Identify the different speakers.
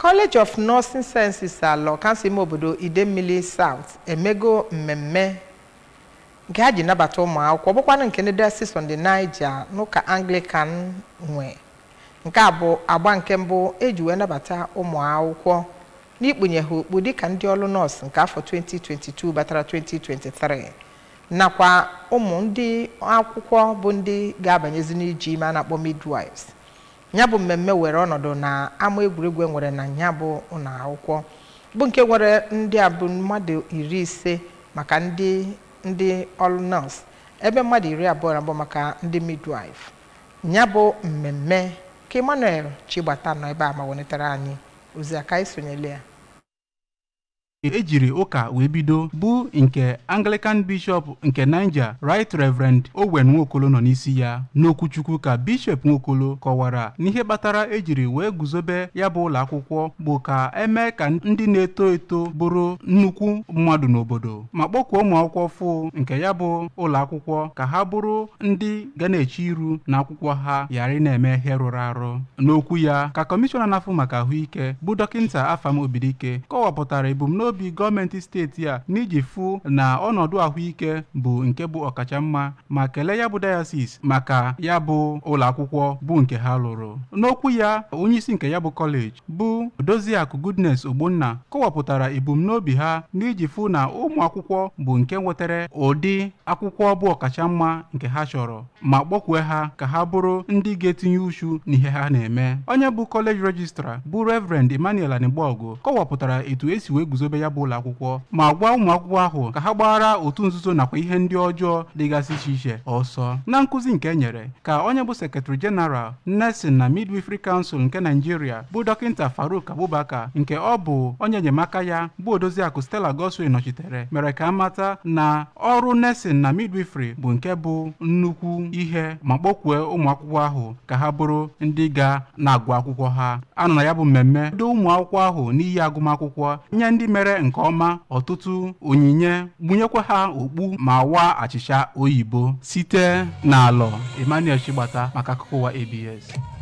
Speaker 1: college of nursing sciences alọ kansụl ime obodo idemmili south emego mmemme nke ha ji nabata ụmụ akwụkwọ bụkwanụ nke ndị diocese on the niger n'ụka anglican nwe nke a bụ agba nke mbụ eji wee nabata ụmụ akwụkwọ n'ikpunye ha okpu dịka ndị ọrụ nọọsụ nke afọ 2022 batara 2023 nakwa ụmụ ndị akwụkwọ bụ ndị ga-abanyezi n'iji ime a na-akpọ midwives ya bụ mmemme were ọnọdụ na ama egwuregwu e nwere na ya bụ ụlọ akwụkwọ bụ nke nwere ndị a bụ mmadụ iri ise maka ndị ndị ọrụ nọọsụ ebe mmadụ iri abụọ na abụọ maka ndị midwife ya bụ mmemme ka emmanuel chigbata nọ ebe a ma welitere anyị ozi aka isonyele ya
Speaker 2: ejiri ụka wee bido bụ nke anglican bishọp nke niger right reverend owen nwokolo nọ n'isi ya n'okwuchukwu ka bishọp nwokolo kọwara n'ihe kpatara ejiri wee guzobe ya bụ ụlọ akwụkwọ bụ ka eme ka ndị na-eto eto bụrụ nnukwu mmadụ n'obodo ma kpọkuo ụmụ akwụkwọ fụ nke ya bụ ụlọ akwụkwọ ka ha bụrụ ndị ga na-eche iru na akwụkwọ ha ghara ị na-eme ihe rụrụ arụ n'okwu ya ka kọmishọna na-afụ maka ahụike bụ dọkịnta afam obidike kọwapụtara ebumnobi obi gọọmenti steeti a n'iji fụ na ọnọdụ ahụike bụ nke bụ ọkachamma ma kelee ya bụ dayasis maka ya bụ ụlọ akwụkwọ bụ nke ha lụrụ n'okwu ya onyeisi nke ya bụ kọleji bụ doziakụ goodness ogbonna kọwapụtara ebumnobi ha n'iji fụ na ụmụ akwụkwọ bụ nke nwetara ụdị akwụkwọ bụ ọkachamma nke ha chọrọ ma kpọkwue ha ka ha bụrụ ndị ga-etinye uchu n'ihe ha na-eme onye bụ kọleji rejistra bụ reverend emmanuel anigbogu kọwapụtara etu esi wee guzobe ya bụ ụlọ akwụkwọ ma gwa ụmụ akwụkwọ ahụ ka ha gbara otu nzuzo nakwa ihe ndị ọjọọ dịgasị iche iche ọsọ na nkụzi nke e nyere ka onye bụ sekretari jeneral nursing na midwifery council nke naijiria bụ dọkịnta faruk abubakar nke ọ bụ onye enyemaka ya bụ odoziakụ stella goswin nọchitere mere ka amata na ọrụ nursing na midwifery bụ nke bụ nnukwu ihe ma kpọkwue ụmụ akwụkwọ ahụ ka ha bụrụ ndị ga na-agụ akwụkwọ ha anọ na ya bụ mmemme do ụmụ akwụkwọ ahụ n'iyi agụmakwụkwọ nye ndị mere nke ọma ọtụtụ onyinye gbunyekwa ha okpu ma waa achịcha oyibo site n'alọ emmanuel chigbata maka akụkọ ụwa abs